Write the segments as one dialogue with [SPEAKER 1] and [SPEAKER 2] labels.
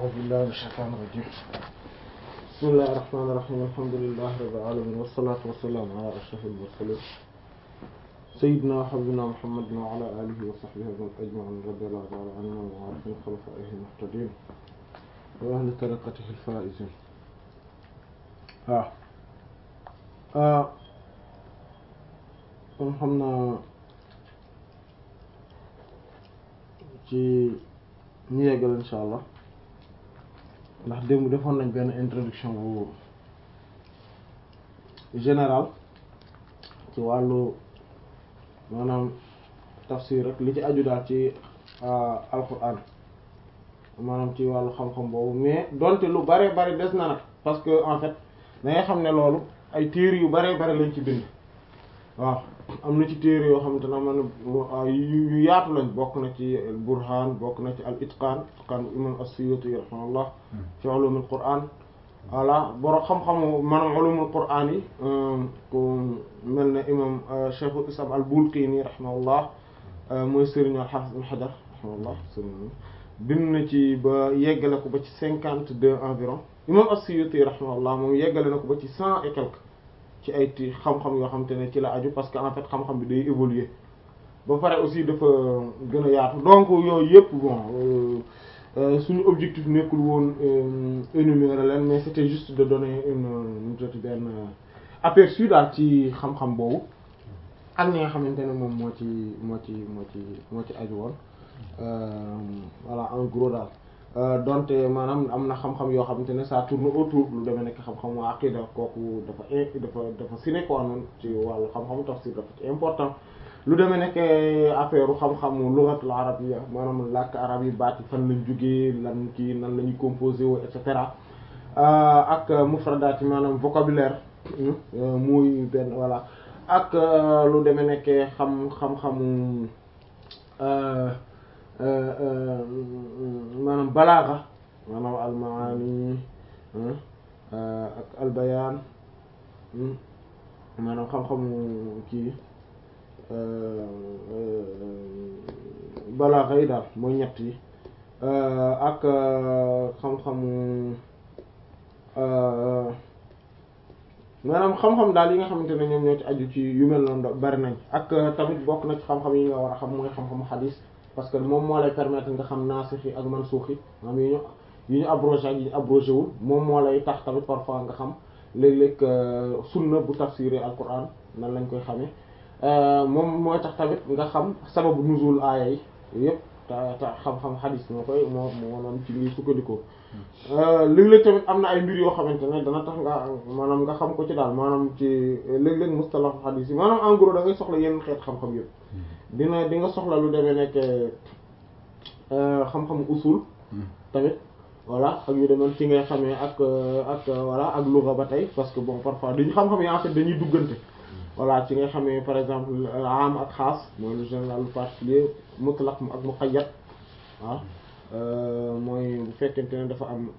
[SPEAKER 1] أعوذ بالله من الشيطان الرجيم بسم الله الرحمن الرحيم الحمد لله رب العالمين والصلاة والسلام على أشرف المرسلين سيدنا وحبيبنا محمد وعلى آله وصحبه أجمعين رضي الله تعالى عنهم وعن خلفائه المهتدين وأهل طريقته الفائزين waaw kon xam naa ci ñu yeggal insha allah ndax démb defoon nañ benn introduction bu général ci wàllu maanaam tafsir rek li ci aju daal ci alquran maanaam ci wàllu xam-xam boobu mais donte lu bare bari des na nag parce que en fait da nga xam ne loolu ay téere yu bare bare lañ ci bind waaw am na ci téere yoo xamante ne man yu yaatu lañ bokk na ci burhan bokk na ci al itqan itqan imam as-Suyuti rahimahullah fi ulumul qur'an voilà boro xam-xamu maanaam ulumul qur'an yi ku mel ne imam cheikhul islam al Bulqini rahimahullah mooy sëriñ al hafiz al Hajar rahimahullah sëriñ bind na ci ba yeggale ko ba ci cinquante deux environ imam as-Suyuti rahimahullah moom yeggale na ko ba ci cent et quelque ci ay ti xam-xam yoo xamante ne ci la aju parce que en fait xam-xam bi day évoluer ba pare aussi dafa gën a yaatu donc yooyu yëpp bon suñu objectif nekkul woon énumérer leen mais c'était juste de donner une joti benn aperçu daal ci xam-xam boobu ak ñi nga xamante ne moom moo ci moo ci moo ci moo ci aju woon voilà en gros daal donte maanaam am na xam-xam yoo xamante ne ça tourne autour lu demee nekk xam-xam waa aqida kooku dafa dafa dafa sine quoi noonu ci wàllu xam-xamu tafsir dafa ci important lu demee nekk affaire xam-xamu lughatul arabiyya maanaam làkk arab yi baat yi fan lañ jógee lan kii nan la ñuy composé woo et cetera ak mufradaat yi maanaam vocabulaire muy benn voilà ak lu demee nekk xam xam-xamu maanaam balaaxa maanaam almaani ak albayaan maanaam xam-xamu kii balaaxa yi daal mooy ñett yi ak xam-xamu maanaam xam-xam daal yi nga xamante ne ñoom ñoo ci aju ci yu mel noonu bari nañ ak tamit bokk na ci xam-xam yi nga war a xam mooy xam-xamu xadiis parce que moom moo lay permettre nga xam naasix yi ak mansuux yi maanaam yi ñu yi ñu abrogé ak yi ñu abrogé wul moom moo lay tax tamit parfois nga xam léeg-léeg sunna bu tafsiré alquran nan lañ koy xamee moom mooy tax tamit nga xam sababu nuzul aaya yi yëpp te te xam-xam xadis moo koy moo maanaam ci lii sukkandikoo léeg-léeg tamit am na ay mbir yoo xamante ne dana tax nga maanaam nga xam ko ci daal maanaam ci léeg-léeg mustalah xadis yi maanaam en gros da ngay soxla yenn xeet xam-xam yëpp dina di nga soxla lu demee nekk xam-xam usul tamit voilà ak yu demee ci ngay xamee ak ak voilà ak lugha ba tey parce que bon parfois dañu xam-xam yi en fait dañuy duggante voilà ci ngay xamee par exemple am ak xaas mooy le général le particulier mutlaq ak muqayyad waaw mooy bu fekkente ne dafa am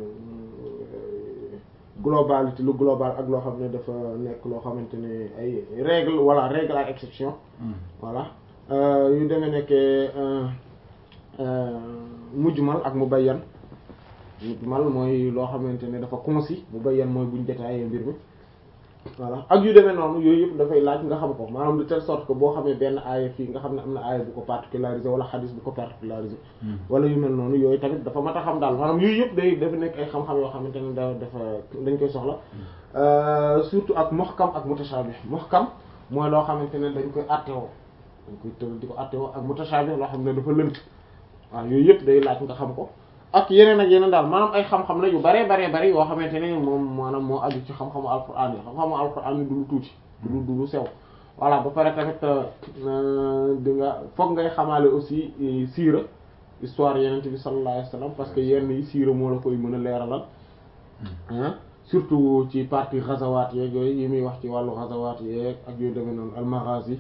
[SPEAKER 1] globalité lu global ak loo xam ne dafa nekk loo xamante ne ay règle voilà règle ak exception voilà yu demee nekkee mujmal ak mubayyan mujmal mooy loo xamante ne dafa concis mubayyan mooy buñ détaillé mbir mi voilà ak yu demee noonu yooyu yëpp dafay laaj nga xam ko maanaam de telle sorte que boo xamee benn aaya fii nga xam ne am na aaya bu ko particularisé wala xadis bu ko particularisé wala yu mel noonu yooyu tamit dafa mat a xam daal maanaam yooyu yëpp day dafa nekk ay xam-xam yoo xamante ne da dafa dañ koy soxla surtout ak muhkam ak mutashabih muhkam mooy loo xamante ne dañ koy attewoo dañ koy tëral di ko attewoo ak mutashabih loo xam ne dafa lënt waaw yooyu yëpp day laaj nga xam ko ak yeneen ak yeneen daal maanaam ay xam-xam la yu baree baree bari yoo xamante ne moom maanaam moo aju ci xam-xamu alquran yi xam-xamu alquran yi du lu tuuti du lu du lu sew voilà ba pare tamit di nga foog ngay xamaale aussi siira histoire yeneen bi sallallahu alayhi wasallam parce que yenn yi siira moo la koy mën a leeralal surtout ci partie ghazawaat yeeg yooyu yi muy wax ci wàllu ghazawaat yeeg ak yooyu demee noonu al-maghazi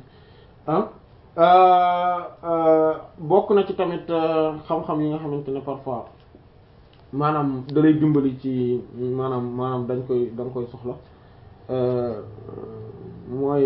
[SPEAKER 1] bokk na ci tamit xam-xam yi nga xamante ne parfois maanaam da lay dimbali ci maanaam maanaam dañ koy da nga koy soxla mooy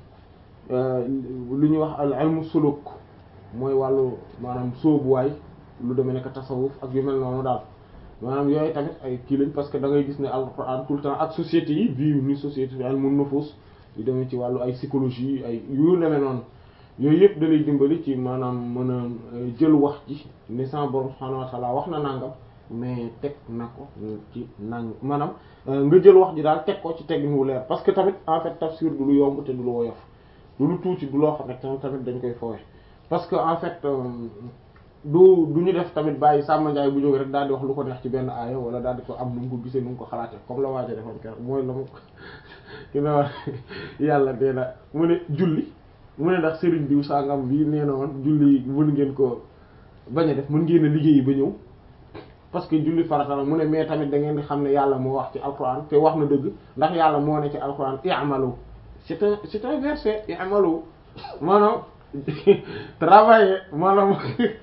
[SPEAKER 1] lu ñuy wax al ilmu suluk mooy wàllu maanaam sóobuwaay lu demee nekk tasawuf ak yu mel noonu daal maanaam yooyu tamit ay kii lañ parce que da ngay gis ne alquran tout le temps ak société yi vie ni société al mun nufus yu demee ci wàllu ay psychologie ay yu demee noonu yooyu yëpp da lay dimbali ci maanaam mën a jël wax ji ne sama borom subhanahu wa ta'ala wax na nangam mais teg na ko ci nang maanaam nga jël wax ji daal teg ko ci teggin wu leer parce que tamit en fait tafsir du lu yomb te du lu woyof du lu tuuti du loo xam ne tamit dañ koy foowe parce que en fait du du ñu def tamit bàyyi Samba Ndiaye bu jóg rek daal di wax lu ko neex ci benn aaya wala daal di ko am nu mu ko gisee nu mu ko xalaatee comme la waaja defoon keroog mooy la mu ki ne wax yàlla dee na mu ne julli mu ne ndax sëriñ diw sangam bi nee na woon julli mën ngeen ko bañ a def mën ngeen a liggéeyi ba ñëw parce que julli farata la mu ne mais tamit da ngeen di xam ne yàlla moo wax ci alquran te wax na dëgg ndax yàlla moo ne ci alquran i'malu c'est un c'est un verset i'malu maanaam travailler maanaam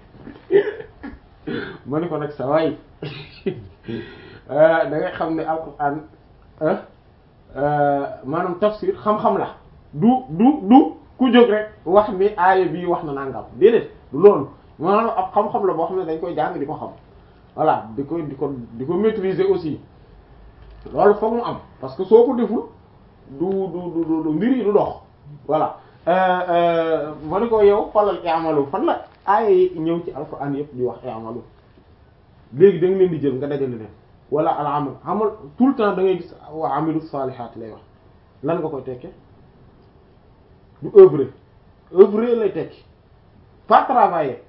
[SPEAKER 1] ma ne ko nag sa waay da ngay xam ne alquran maanaam tafsir xam-xam la du du du ku jóg rek wax ni aaya bii wax na nangam déedéet du loolu maanaam ab xam-xam la boo xam ne dañ koy jàng di ko xam voilà di ko di ko di ko maîtriser aussi loolu foog mu am parce que soo ko deful du du du du mbir yi du dox voilà ma ne ko yow falal i'malu fan la aaya yi ñëw ci alquran yëpp di wax i'malu léegi da nga leen di jël nga dajale leen wala al amal amal tout le temps da ngay gis wa amilu salihat lay wax lan nga koy tekke du œuvre œuvre lay tekki pas travailler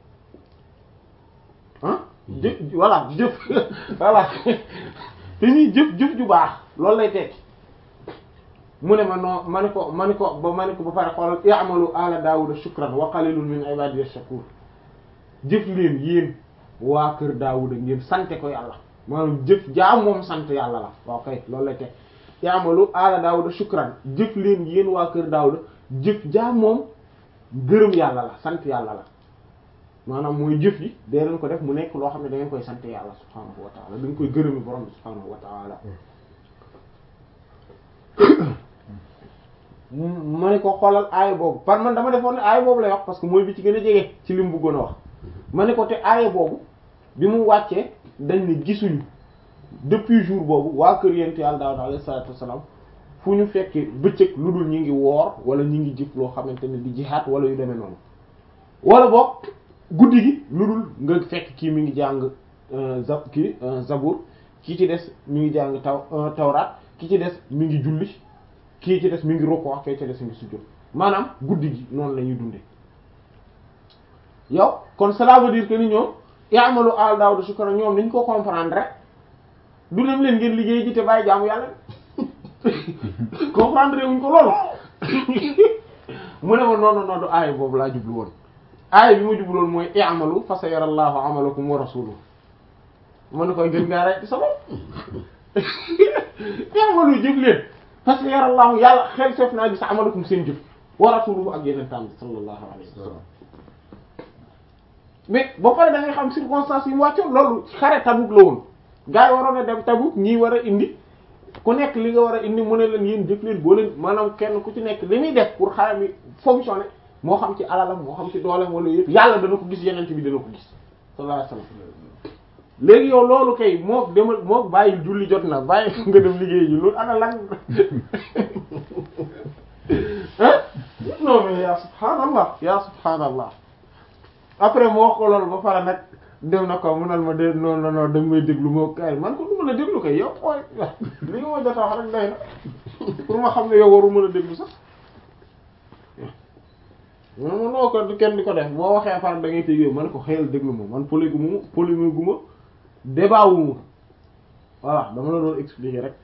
[SPEAKER 1] ah jëf voilà jëf voilà te ñuy jëf jëf ju baax loolu lay tekki mu ne ma non ma ne ko ma ne ko ba ma ne ko ba pare xoolal i'malu ala daawuda shukran wa qalilun min ibadiy shakur jëf leen yéen waa kër daawuda ngeen sante ko yàlla maanaam jëf jaa moom sant yàlla la waaw kay loolu lay tekki i'malu ala daawuda shukran jëf leen yéen waa kër daawuda jëf jaa moom gërëm yàlla la sant yàlla la maanaam mooy jëf yi dee leen ko def mu nekk loo xam ne da ngeen koy sant yàlla subhaanahu wa taala da nga koy gërëmi borom bi subhaanahu wa taala ma ne ko xoolal aaya boobu par man dama defoon ne aaya boobu lay wax parce que mooy bi ci gën a jege ci li mu bëggoon a wax ma ne ko te aaya boobu bi mu wàccee dañ ne gisuñu depuis jour boobu waa kër yent yàlla Daawuda alayhi salaatu wassalaam fu ñu fekkee bëccëg lu dul ñi ngi woor wala ñi ngi jëf loo xamante ne di jihaat wala yu demee noonu wala boog guddi gi lu dul nga fekk kii mi ngi jàng za kii zabur kii ci des mi ngi jàng taw tawraat ki ci des mi ngi julli kii ci des mi ngi roko kii ci des mi ngi sujjóot maanaam guddi gi noonu la ñuy dunde yow kon cela veut dire que ni ñoom ya'malu al Daawuda shukran ñoom niñ ko comprendre rek du dem leen ngeen liggéey ji te bàyyi jaamu yàlla comprendre wuñ ko loolu mu ne ma non non du aaya boobu laa jublu woon aaya bi ma jublu woon mooy i'malu fa sayara Allahu amalakum wa rasuluhu ma ne koy gën ngaa rek sa bopp i'malu jëf leen fa sayara Allahu yàlla xel sef naa gis amalakum seen jëf wa rasuluhu ak yeneen tam bi sallallahu alayhi wa sallam mais ba pare da ngay xam circonstances yi mu wàccoon loolu xare Tabuk la woon gars yi waroon a dem Tabuk ñii war a indi ku nekk li nga war a indi mu ne leen yéen jëf leen boo leen maanaam kenn ku ci nekk li muy def pour xare mi fonctionner moo xam ci alalam moo xam ci dooleem wala yëpp yàlla dana ko gis yeneen bi dana ko gis sallallahu alayhi wasallam léegi yow loolu kay moo demal moo bàyyi julli jot na bàyyi nga dem liggéey ji loolu ana lan ah non mais yaa subhaanallah yaa subhaanallah après moo wax ko loolu ba pare nag dem na ko munal ma de non non non da nga may déglu moo kay man ko du mën a déglu kay yow mooy li nga ma jot a wax rek day na pour ma xam ne yow waru mën a déglu sax man noo ko kenn di ko def boo waxee far da ngay tëjee man ko xëyal déglu ma man polégu ma polégu gu ma débat wu ma voilà dama la doon expliquer rek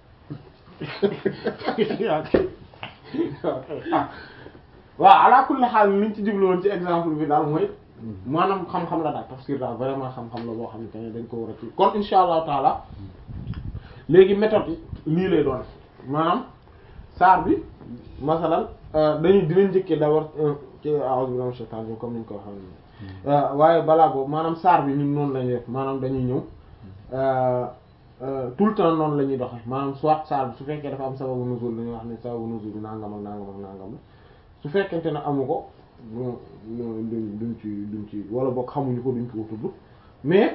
[SPEAKER 1] waaw ala kulli xaal liñ ci jublu woon ci exemple bi daal mooy maanaam xam-xam la daal tafsir daal vraiment xam-xam la boo xamante ne dañ ko war a ci kon insha allahu taala léegi méthode yi lii lay doon maanaam saar bi masalan dañuy dinañ njëkkee d'abord ci a'udhu billahi minash shaitanir rajim comme niñ ko waxee waaye balaa boobu maanaam saar bi ñun noonu lañuy def maanaam dañuy ñëw tout le temps noonu la ñuy doxe maanaam soit saar bi su fekkee dafa am sababu nuzul dañuy wax ne sababu nuzul bi nangam ak nangam ak nangam la su fekkente ne amu ko bon duñ duñ ci duñ ci wala boog xamuñu ko duñ ko tudd mais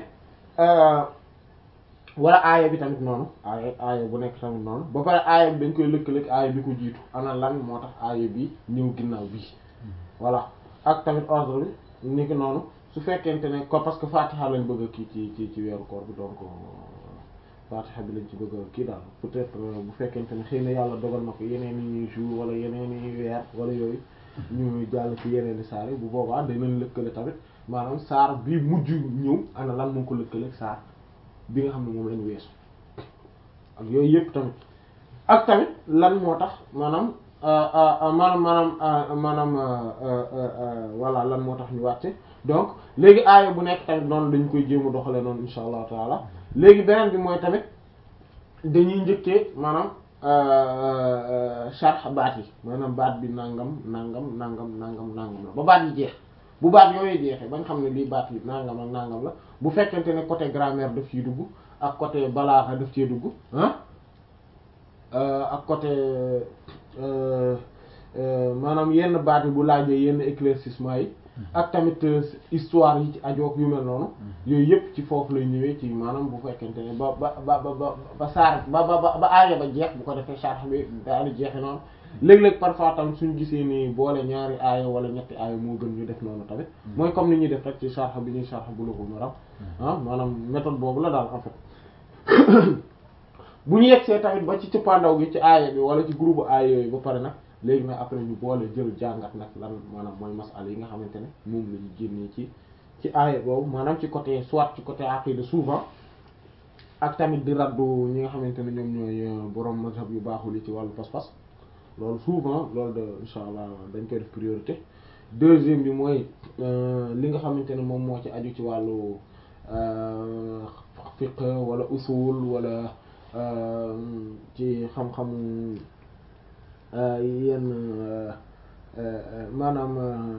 [SPEAKER 1] wala aaya bi tamit noonu aaya aaya bu nekk tamit noonu ba pare aaya bi dañ koy lëkkaleeg aaya bi ko jiitu ana lan moo tax aaya bi ñëw ginnaaw bii voilà ak tamit ordre bi ni ki noonu su fekkente ne ko parce que fatiha lañ bëgg a kii ci ci ci weeru koor bi donc fatiha bi lañ ci bëgg a kii daal peut-être bu fekkente ne xëy na yàlla dogal na ko yeneen i jour wala yeneen i weer wala yooyu ñu jàll ci yeneen i saar yi bu boobaa danañ lëkkale tamit maanaam saar bi mujj ñëw ana lan moo ko lëkkale saar bi nga xam ne moom lañu weesu ak yooyu yëpp tamit ak tamit lan moo tax maanaam maanaam maanaam maanaam voilà lan moo tax ñu wàcce donc léegi aaya bu nekk tamit noonu dañ koy jéem a doxale noonu insha allahu taala léegi beneen bi mooy tamit dañuy njëkkee maanaam sharh baat yi maanaam baat bi nangam nangam nangam nangam nangam la ba baat yi jeex bu baat yooyu jeexee ba nga xam ne lii baat yi nangam ak nangam la bu fekkente ne côté grammaire daf ciy dugg ak côté balaaxa daf ciy dugg ah ak côté maanaam yenn baat yi bu laajee yenn éclaircissement yi ak tamit histoire yi ci ajoog yu mel noonu yooyu yëpp ci foofu lay ñëwee ci maanaam bu fekkente ne ba ba ba ba ba saar ba ba ba aaya ba jeex bu ko defee sharh bi daal di jeexe noonu léeg-léeg parfois tam suñu gisee ni boole ñaari aaya wala ñetti aaya moo gën ñu def noonu tamit mooy comme ni ñuy def rek ci sharh bi ñuy sharh Bulughul Maram ah maanaam méthode boobu la daal en fait bu ñu yegsee tamit ba ci cëppaandaw gi ci aaya bi wala ci groupe aaya yooyu ba pare nag léegi nag après ñu boole jël jàngat nag lan maanaam mooy masala yi nga xamante ne moom la ñu génnee ci ci aaya boobu maanaam ci côté soit ci côté aqida souvent ak tamit di raddu ñi nga xamante ne ñoom ñooy borom mazhab yu baaxul yi ci wàllu pas-pas loolu souvent loolu de insha allah dañ koy def priorité deuxième bi mooy li nga xamante ne moom moo ci aju ci wàllu fiqh wala usul wala ci xam-xamu yenn maanaam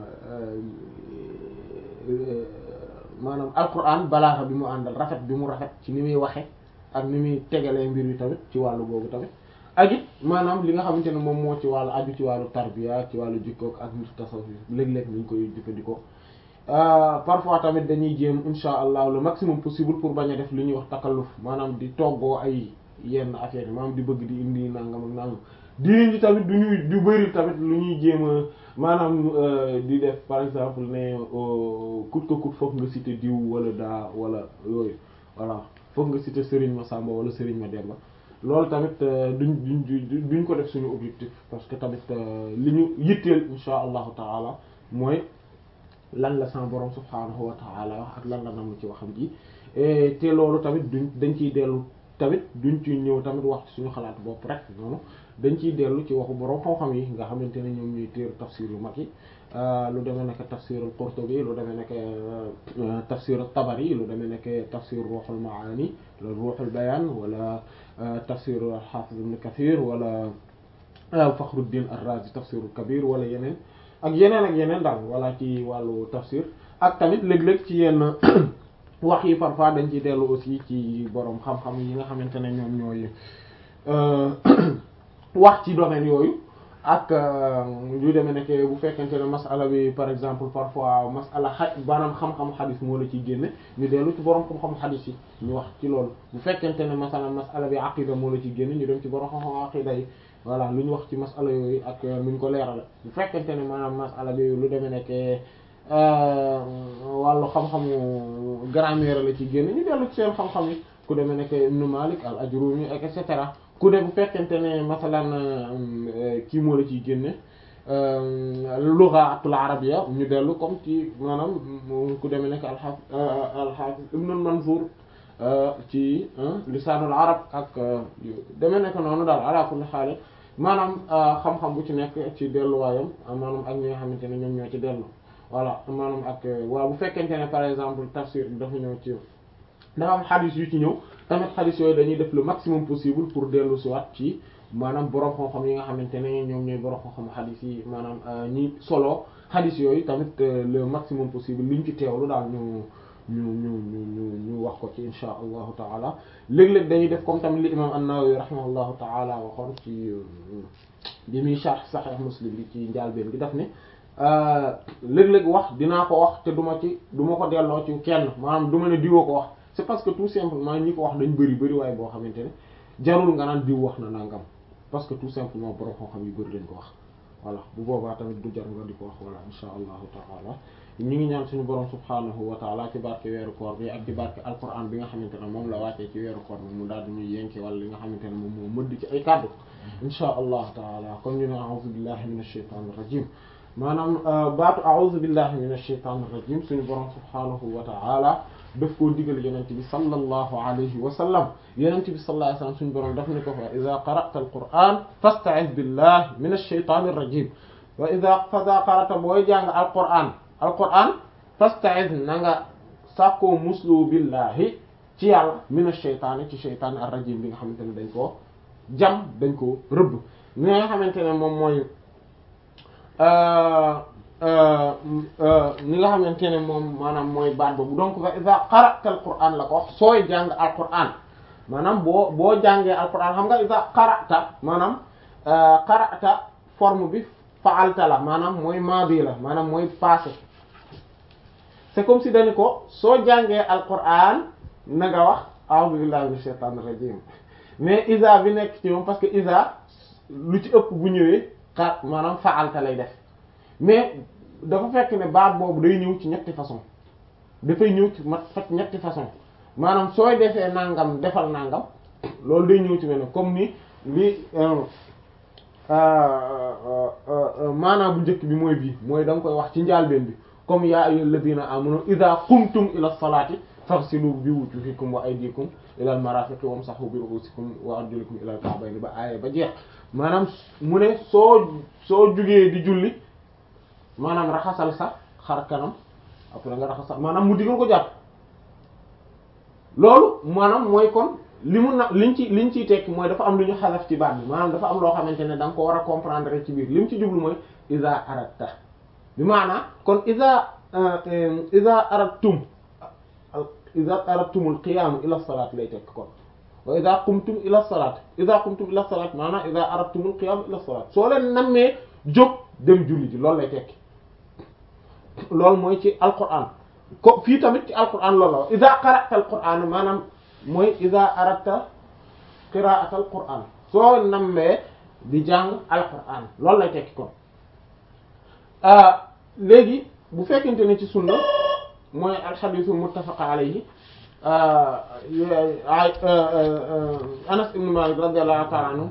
[SPEAKER 1] maanaam alquran balaaxa bi mu àndal rafet bi mu rafet ci ni muy waxe ak ni muy tegalee mbir yi tamit ci wàllu boobu tamit ak it maanaam li nga xamante ne moom moo ci wàllu aju ci wàllu tarbiya ci wàllu jikkook ak nit tasawuf léeg-léeg ñu koy jëfandikoo parfois tamit dañuy jéem insha allah le maximum possible pour bañ a def li ñuy wax takalluf maanaam di toggoo ay yenn affaire yi maanaam di bëgg di indi nangam ak nangam diine ji tamit du ñuy du bëri tamit lu ñuy jéem a maanaam di def par exemple ne coûte que coûte foog nga citer diw wala daa wala yooyu voilà foog nga citer Serigne Massamba wala Serigne Mademba loolu tamit duñ duñ duñ ko def suñu objectif parce que tamit li ñu yitteel insha allahu taala mooy lan la sama borom subhaanahu wa taala wax ak lan la nam ci waxam ji te loolu tamit duñ dañ ciy dellu tamit duñ ci ñëw tamit wax ci suñu xalaat bopp rek noonu dañ ciy dellu ci waxu borom xam-xam yi nga xamante ne ñoom ñuy téer tafsir yu mag yi lu demee nekk tafsir al-Qurtubi lu demee nekk tafsir at-Tabari lu demee nekk tafsir Ruhul Maani la Ruhul Bayan wala tafsir al-Hafiz Ibn Kathir wala Fakhruddin ar-Razi tafsir al-Kabir wala yeneen ak yeneen ak yeneen daal wala ci wàllu tafsir ak tamit léeg-léeg ci yenn wax yi parfois dañ ciy dellu aussi ci borom xam-xam yi nga xamante ne ñoom ñooy wax ci domaine yooyu ak yu demee nekk bu fekkente ne masala bi par exemple parfois masala xa maanaam xam-xam xadis moo la ciy génne ñu dellu ci borom xam-xam xadis yi ñu wax ci loolu bu fekkente ne masala masala bi aqida moo la ciy génne ñu dem ci borom xam-xam aqida yi voilà lu ñu wax ci masala yooyu ak nu ñu ko leerale bu fekkente ne maanaam masala bi lu demee nekk wàllu xam-xamu grammaire la ci génne ñu dellu ci seen xam-xam yi ku demee nekk Ibn Malik al Ajrumi et cetera ku ne bu fekkente ne masalan kii moo la ciy génne lughatul arabiyya ñu dellu comme ci maanaam ku demee nekk alxaaf alxaafis Ibn Manzur ci lisaanul arab ak demee nekk noonu daal ala kulli xaal maanaam xam-xam bu ci nekk ci delluwaayam maanaam ak ñi nga xamante ne ñoom ñoo ci dellu voilà maanaam ak waaw bu fekkente ne par exemple tafsir bi dafa ñëw ci dafa am xadis yu ci ñëw tamit xadis yooyu dañuy def le maximum possible pour dellu si waat ci maanaam borom xam-xam yi nga xamante ne ñoom ñooy borom xam-xam xadis yi maanaam ñi solo xadis yooyu tamit le maximum possible liñ ci teewlu daal ñu ñu ñu ñu ñu ñu wax ko ci insha allahu taala léeg-léeg dañuy def comme tamit li imam an-Nawawi rahimahullahu taala waxoon ci bi muy sharh Sahih Muslim bi ci njaalbeen gi daf ne léeg-léeg wax dinaa ko wax te du ma ci du ma ko delloo ci kenn maanaam du ma ne diwoo ko wax c'est parce que tout simplement ñi ko wax dañ bëri bëri waaye boo xamante ne jarul nga naan diw wax na nangam parce que tout simplement borom xam-xam yu bëri dañ ko wax voilà bu boobaa tamit du jar nga di ko wax voilà insha allahu taala ñu ngi ñaan suñu borom subhanahu wa taala ci barke weeru koor bi ak ci barke alquran bi nga xamante ne moom la wàccee ci weeru koor bi mu daal di ñuy yenke wala li nga xamante ne moom moo mëdd ci ay kàddu insha allahu taala kon ñu ne a'udhu billahi minash shaitanir rajim maanaam baatu a'udhu billahi minash shaitanir rajim suñu borom subhanahu wa ta'ala daf koo digal yenente bi sallallahu alayhi wa sallam yenente bi sallallahu alayhi wa sallam suñu borom daf ni ko fa idha qara'ta al-qur'an fasta'iz billahi minash shaitanir rajim wa idha fadha qara'ta booy jàng al-qur'an al-qur'an fasta'iz na nga sàkkoo muslu billahi ci yàlla minash shaytaani ci shaytaan ar-rajim bi nga xamante ne dañ koo jam dañ ko rëbb mi nga xamante ne moom mooy ni nga xamante ne moom maanaam mooy baat boobu donc fa iza qara'ta al-qur'an la ko wax sooy jàng al-qur'an maanaam boo boo jàngee al-qur'an xam nga iza qara'ta maanaam qara'ta forme bi fa'alta la maanaam mooy maadi la maanaam mooy passé c'est comme si dañu ko soo jàngee al-qur'an na nga wax a'udhu billahi minash shaitanir rajim mais isa bi nekk ci moom parce que isa lu ci ëpp bu ñëwee xaar maanaam fa'alta lay def mais dafa fekk ne baat boobu day ñëw ci ñetti façon dafay ñëw ci mat fekk ñetti façon maanaam sooy defee nangam defal nangam loolu day ñëw ci benn comme ni li maanaam bu njëkk bi mooy bii mooy da nga koy wax ci njaalbeen bi comme yaa ayyuhal ladina amanu idha qumtum ila salati faghsilu bi wujuhikum wa aydikum ila al marafiqi wamsahu bi ru'usikum wa arjulikum ila al ka'bayni ba aaya ba jeex maanaam mu ne soo soo jugee di julli maanaam raxasal sa xar kanam après nga raxasal maanaam mu digal ko jàpp loolu maanaam mooy kon li mu na liñ ci liñ ciy tekki mooy dafa am lu ñu xalaf ci baat bi maanaam dafa am loo xamante ne da nga ko war a comprendre ci biir li mu ci jublu mooy iza aratta bi maanaam kon iza iza aradtum iza aradtumul qiyaam ila salaat lay tekk kon wa iza qumtum ila salaat iza qumtum ila salaat maanaam iza aradtumul qiyaam ila salaat soo leen nammee jóg dem julli ji loolu lay tekki loolu mooy ci alquran ko fii tamit ci alquran loolu la iza qara'ta alquran maanaam mooy iza aradta qira'ata alquran soo nammee di jàng alquran loolu lay tekki kon léegi bu fekkente ne ci sunna mooy alxadiisu muttafaqa alayhi Anas ibn Malik radiyallahu ta'ala anhu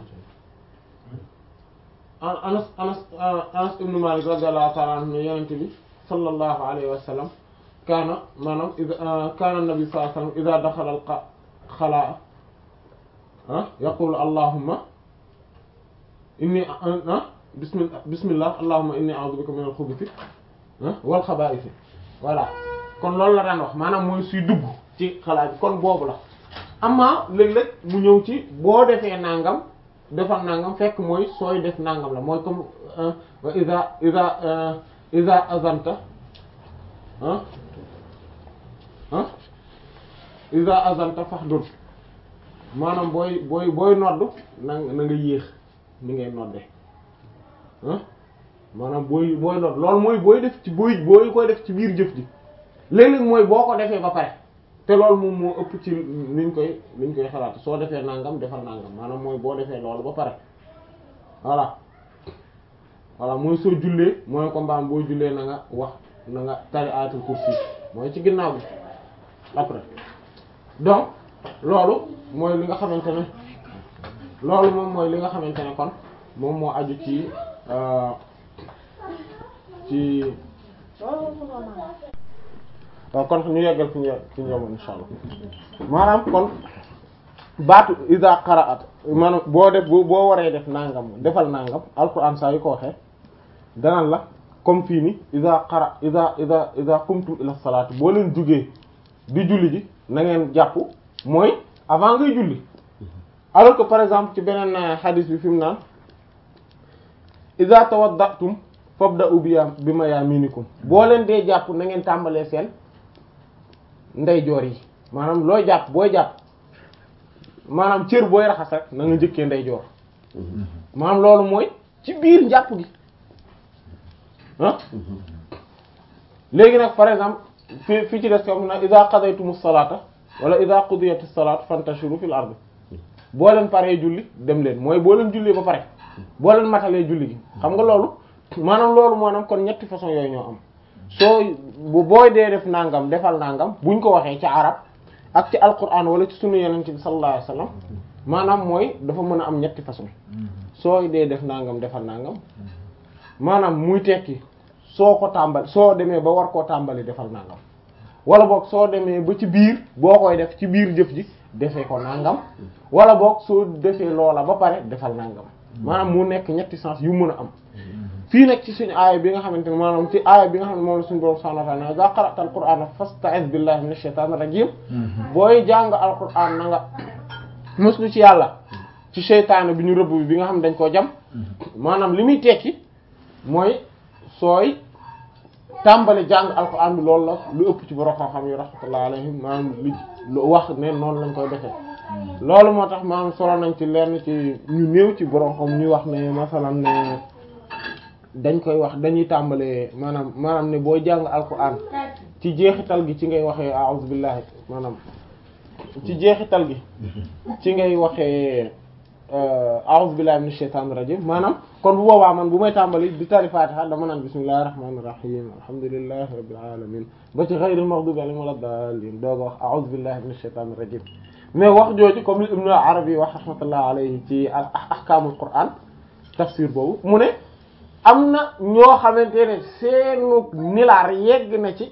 [SPEAKER 1] Anas Anas Anas ibn Malik radiyallahu ta'ala anhu ne Yonent bi sallallahu alayhi wa sallam kaana maanaam kaana nabi sallallahu alayhi wa sallam idha dakhala al-khalaa yaqulu allahumma inni bismillah bismillah allahumma inni a'udhu bika min al-khubuthi wal khaba'ith voilà kon loolu la daan wax maanaam mooy suy dugg ci xalaat bi kon boobu la amma léeg-léeg mu ñëw ci boo defee nangam defal nangam fekk mooy sooy def nangam la mooy comme wa iza iza iza azanta ah ah iza azanta fahdud maanaam booy booy booy nodd na na nga yéex ni ngay nodde ah maanaam booy booy nodd loolu mooy booy def ci booy booy koy def ci biir jëf ji léeg-léeg mooy boo ko defee ba pare te loolu moom moo ëpp ci liñ koy liñ koy xalaat soo defee nangam defal nangam maanaam mooy boo defee loolu ba pare voilà voilà mooy soo jullee mooy ko mbaam boo jullee na nga wax na nga tari ayatul kursi mooy ci ginnaaw bi après donc loolu mooy li nga xamante ne loolu moom mooy li nga xamante ne kon moom moo aju ci ci waaw kon ñu yeggal fi ñu fi ñu yemoon insha allah maanaam kon baatu iza qara'at maanaam boo def boo waree def nangam defal nangam alquran saa yu ko waxee danaan la comme fii ni iza qara iza iza iza qumtum ila salaat boo leen jugee di julli ji na ngeen jàpp mooy avant ngay julli alors que par exemple ci beneen hadith bi fi mu naan iza tawadda'tum fabda'u bi bi mayaminikum boo leen dee jàpp na ngeen tàmbalee seen ndeyjoor yi maanaam looy jàpp booy jàpp maanaam cër booy raxas rek na nga njëkkee ndeyjoor maanaam loolu mooy ci biir njàpp gi ah léegi nag par exemple fi fi ci des comme na iza qadaytumus salata wala iza qudiyatis salatu fantashiru fil ardi boo leen paree julli dem leen mooy boo leen jullee ba pare boo leen matalee julli gi xam nga loolu maanaam loolu maanaam kon ñetti façon yooyu ñoo am soo bu booy dee def nangam defal nangam buñ ko waxee ci arab ak ci alquran wala ci sunu yonent bi sallallahu alayhi wasallam maanaam mooy dafa mën a am ñetti façon sooy dee def nangam defal nangam maanaam muy tekki soo ko tàmbali soo demee ba war koo tàmbali defal nangam wala boog soo demee ba ci biir boo koy def ci biir jëf ji defee ko nangam wala boog soo defee loola ba pare defal nangam maanaam mu nekk ñetti sens yu mën a am fii nag ci suñu aaya bi nga xamante ne maanaam ci aaya bi nga xam ne moom la suñu borom subhanahu wa ta'ala iza qara'ta al-qur'ana fasta'iz billahi minash shaitanir rajim booy jàng al-qur'an na nga muslu ci yàlla ci seytaane bi ñu rëbb bi bi nga xam ne dañ koo jam maanaam li muy tekki mooy sooy tàmbali jàng alquran bi loolu la lu ëpp ci borom xam-xam yi rahmatullah alayhim maanaam li lu wax ne noonu lañ koy defee loolu moo tax maanaam solo nañ ci lenn ci ñu néew ci borom xam ñuy wax ne masalan ne dañ koy wax dañuy tàmbalee maanaam maanaam ne boo jàng alquran ci jeexital gi ci ngay waxee a'udhu billahi maanaam ci jeexital gi ci ngay waxee a'udhu billahi minash shaitanir rajim maanaam kon bu boobaa man bu may tàmbali di tari fatiha dama naan bismillahir rahmanir rahim alhamdulillahi rabbil alamin ba ci ghayril maghdubi alayhim waladdallin dooga wax a'udhu billahi minash shaitanir rajim mais wax jooju comme li Ibn Arabi wax rahmatullah alayhi ci ahkamul Qur'an tafsir boobu mu ne am na ñoo xamante ne seenu nilaar yegg na ci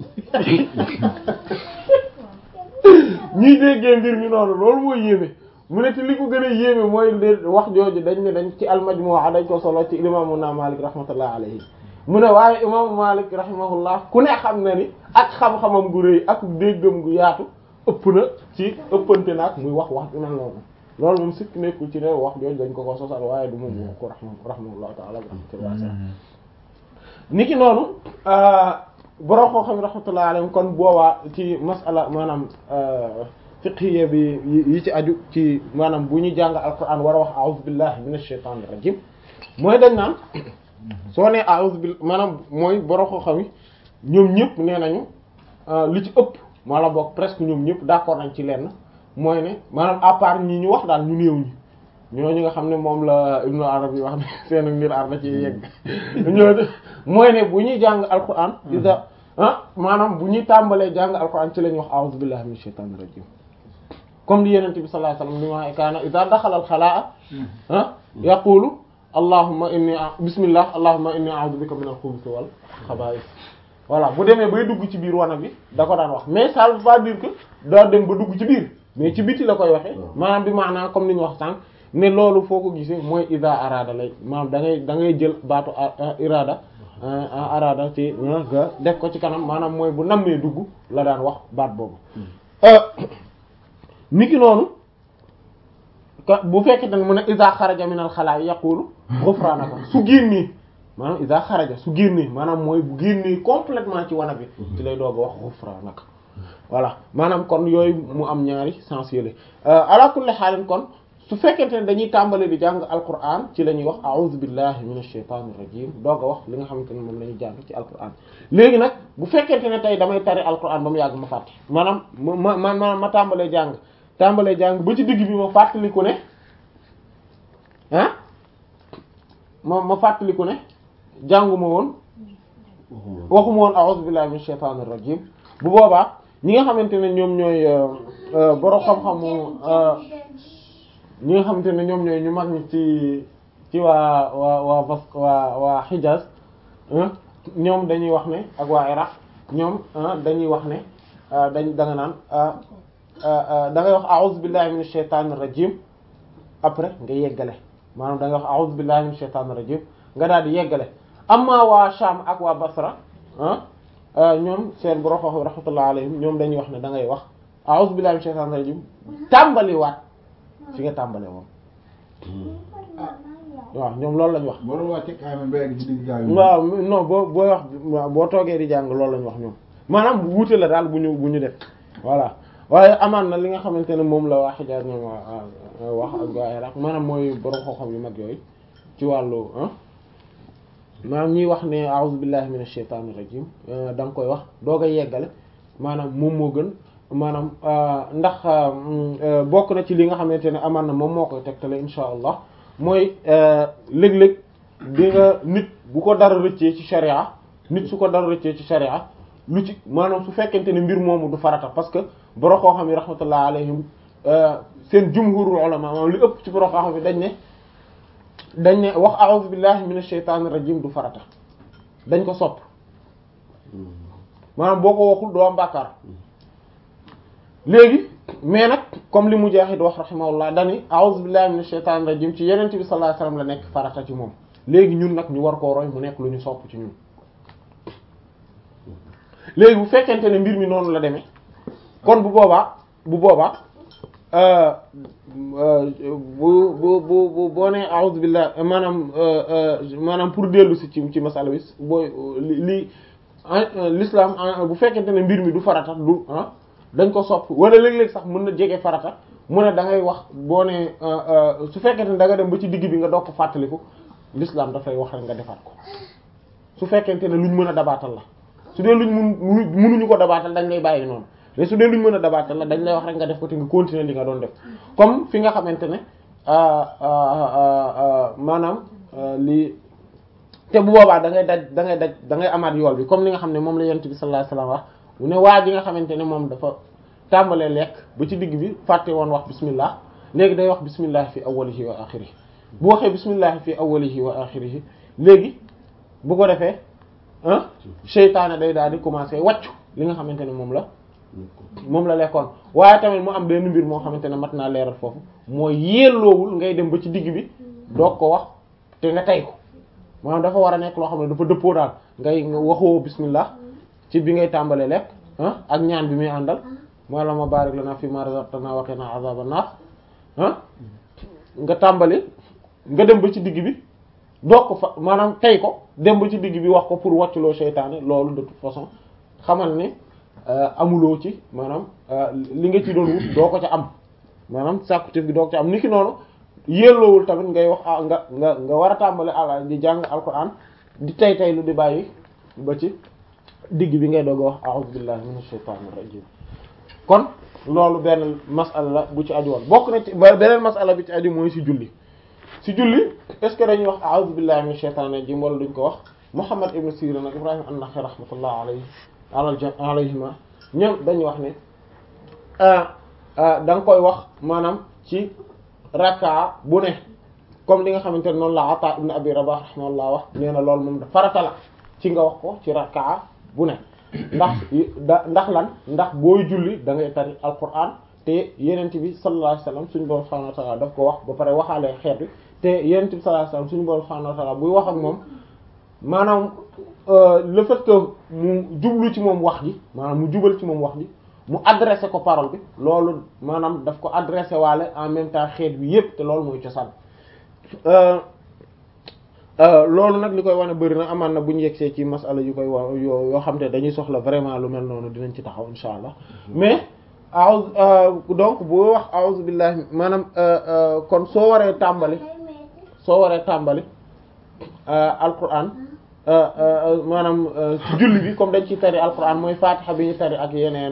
[SPEAKER 1] ñuy déggee mbir mi noonu loolu mooy yéeme mu ne te li ko gën a yéeme mooy wax jooju dañ ne dañ ci al-Majmu'a dañ ko solo ci imaamu na Malik rahmatullah alayhi mu ne waaye imaamu Malik rahimahullah ku ne xam na ni ak xam-xamam gu rëy ak déggam gu yaatu ëpp na ci ëppante naag muy wax wax dina noonu loolu moom sikk nekkul ci ne wax jooju dañ ko ko sosal waaye du moom wax ko rahimahullahu ta'ala rahmatullah niki noonu borom koo xam rahmatullah alayhi kon boobaa ci masala maanaam fiqhiyya bi yi ci aju ci maanaam bu ñu jàng alquran war a wax a'udhu billahi minash shaitanir rajim mooy dañ naan soo nee a'udhu billahi maanaam mooy borom koo xam ñoom ñëpp nee nañu li ci ëpp wala boog presque ñoom ñëpp d'accord nañ ci lenn mooy ne maanaam à part ñi ñu wax daal ñu néew ñi ñooñu nga xam ne moom la Ibnu Arabi wax ne seen ngir ar na ci yegg ñooñu mooy ne bu ñuy jàng alquran isa ah maanaam bu ñuy tàmbalee jàng alquran ci la ñuy wax a'udhu billahi minash shaitanir rajim comme li yenente bi sallallahu alayhi wasallam li ma wax kaana iza daxala al xalaa ah yaqulu allahumma inni bismillah allahumma inni a'udhu bika min al khubuthi wal khaba'ith voilà bu demee bay dugg ci biir wana bi da ko daan wax mais ça veut pas dire que daa dem ba dugg ci biir mais ci biti la koy waxee maanaam bi maanaam comme ni ñu wax sànq ne loolu foo ko gisee mooy iza arada lay maanaam da ngay da ngay jël baatu irada arada ci nga def ko ci kanam maanaam mooy bu nammee dugg la daan wax baat boobu niki noonu bu fekkente ne mu ne iza xaraja min al xalaa yaqulu ghufranaka su génnee maanaam iza xaraja su génnee maanaam mooy bu génnee complètement ci wana bi ci lay doog a wax ghufranaka voilà maanaam kon yooyu mu am ñaari sens yële ala kulli xaalin kon su fekkente ne dañuy tàmbali di jàng alquran ci la ñuy wax a'udhu billahi minash shaitanir rajim doog a wax li nga xamante ne moom la ñuy jàng ci alquran léegi nag bu fekkente ne tey damay tari alquran ba mu yàgg ma fàtte maanaam ma ma ma ma tàmbalee jàng tàmbalee jàng ba ci digg bi ma fàttaliku ne ah ma ma fàttaliku ne jànguma woon waxuma woon a'udhu billahi minash shaitanir rajim bu boobaa ñi nga xamante ne ñoom ñooy borom xam-xamu ñi nga xamante ne ñoom ñooy ñu mag ñi ci ci waa waa waa bas waa waa Hijaz ñoom dañuy wax ne ak waa Iraq ñoom dañuy wax ne dañ da nga naan da ngay wax a'udhu billahi minash shaitanir rajim après nga yeggale maanaam da ngay wax a'udhu billahi minash shaitanir rajim nga daal di yeggale amma waa Sham ak waa Basra ñoom seen borom xam rahmatullah alayhim ñoom dañuy wax ne da ngay wax a'udhu billahi minash shaitanir rajim tàmbaliwaat fi nga tàmbale woon waaw ñoom loolu lañ wax. waaw non boo booy wax boo toogee di jàng loolu lañ wax ñoom maanaam wuute la daal bu ñu bu ñu def voilà waaye amaan na li nga xamante ne moom la waa Hijaaz ñoom wax ak waa Iraq maanaam mooy borom xam-xam yu mag yooyu ci wàllu maanaam ñuy wax ne a'udhu billahi minash shaitanir rajim da nga koy wax doog a yeggale maanaam moom moo gën maanaam ndax bokk na ci li nga xamante ne amaan na moom moo koy tegtale insha allah mooy léeg-léeg di nga nit bu ko dara rëccee ci sharia nit su ko dara rëccee ci sharia lu ci maanaam su fekkente ne mbir moomu du farata parce que borom koo xam yi rahmatullah alayhim seen jumhurul ulama maanaam li ëpp ci borom koo xam yi dañ ne dañ ne wax a'udhu billahi minash shaitanir rajim du farata dañ ko sopp maanaam boo ko waxul doo am bàkkaar léegi mais nag comme li Mujaahid wax rahimahullah dani a'udhu billahi minash shaitanir rajim ci yeneen bi sallallahu alayhi wasallam la nekk farata ci moom léegi ñun nag ñu war koo roy mu nekk lu ñu sopp ci ñun léegi bu fekkente ne mbir mi noonu la demee kon bu boobaa bu boobaa bu bu bu bu boo nee a'udhu billahi maanaam maanaam pour dellu si ci ci masala bi booy li l'islam bu fekkente ne mbir mi du farata du ah dañ ko sopp wala léeg-léeg sax mën na jege farata mu ne da ngay wax boo nee su fekkente ne da nga dem ba ci digg bi nga doog ko fàttaliku l'islam dafay wax rek nga defaat ko su fekkente ne luñ mën a dabaatal la su dee luñ mun mënuñu ko dabaatal dañ lay bàyyi noonu mais su dee luñ mën a dabaatal la dañ lay wax rek nga def ko te nga continuer li nga doon def comme fi nga xamante ne maanaam lii te bu boobaa da ngay daj da ngay daj da ngay amaat yool bi comme li nga xam ne moom la yonent bi sallallahu alayhi wasallam wax mu ne waa ji nga xamante ne moom dafa tàmbalee lekk ba ci digg bi fàtte woon wax bismillah léegi day wax bismillah fi awwalihi wa axirihi bu waxee bismillah fi awwalihi wa axirihi léegi bu ko defee ah seytaane day daal di commencer wàccu li nga xamante ne moom la moom la lekkoon waaye tamit mu am benn mbir moo xamante ne mat naa leeral foofu mooy yelloowul ngay dem ba ci digg bi doog ko wax te nga tey ko maanaam dafa war a nekk loo xam ne dafa dëppoo daal ngay waxoo bismillah ci bi ngay tàmbalee lekk ah ak ñaan bi muy àndal mooy la ma barik lana fi ma razaqtana wa qina azaban nar ah nga tàmbali nga dem ba ci digg bi doog ko fa maanaam tey ko dem ba ci digg bi wax ko pour wàcculoo seytaane loolu de toute façon xamal ne amuloo ci maanaam li nga ci doon wut doo ko ca am maanaam sàkkutif gi doo ko ca am niki noonu yelloowul tamit ngay wax ah nga nga nga war a tàmbali ala di jàng alquran di tay tay lu di bàyyi ba ci digg bi ngay doog a wax a'udhu billahi minash shaitanir rajim kon loolu benn masala la bu ci aju woon bokk na ci beneen masala bi ci aju mooy ci julli ci julli est-ce que dañuy wax a'udhu billahi minash shaitanir rajim wala duñ ko wax Muhammad ibn Sirin ak Ibrahim an-Nakha'i rahmatullah alayhi alal alayhima ñoom dañuy wax ne da nga koy wax maanaam ci rakka bu ne comme li nga xamante ne noonu la Ata ibn Abi Rabah rahimahullah wax nee na loolu moom da farata la ci nga wax ko ci rakka bu ne ndax da ndax lan ndax booy julli da ngay tari alquran te yenent bi sallallahu alayhi wasallam suñu borom subhanahu wa ta'ala daf ko wax ba pare waxaalee xeet bi te yenent bi sallallahu alayhi wasallam suñu borom subhanahu wa ta'ala buy wax ak moom maanaam le fait que mu jublu ci moom wax ji maanaam mu jubal ci moom wax ji mu adressé ko parole bi loolu maanaam daf ko adressé waale en même temps xeet bi yépp te loolu mooy cosaan loolu nag li koy wane bëri na amaan na bu ñu yegsee ci masala yu koy wa yoo yoo xam te dañuy soxla vraiment lu mel noonu dinañ ci taxaw insha allah mais a'udhu donc boo wax a'udhu billahi maanaam kon soo waree tàmbali soo waree tàmbali alquran maanaam ci julli bi comme dañ ci tari alquran mooy fatiha bi ñu tari ak yeneen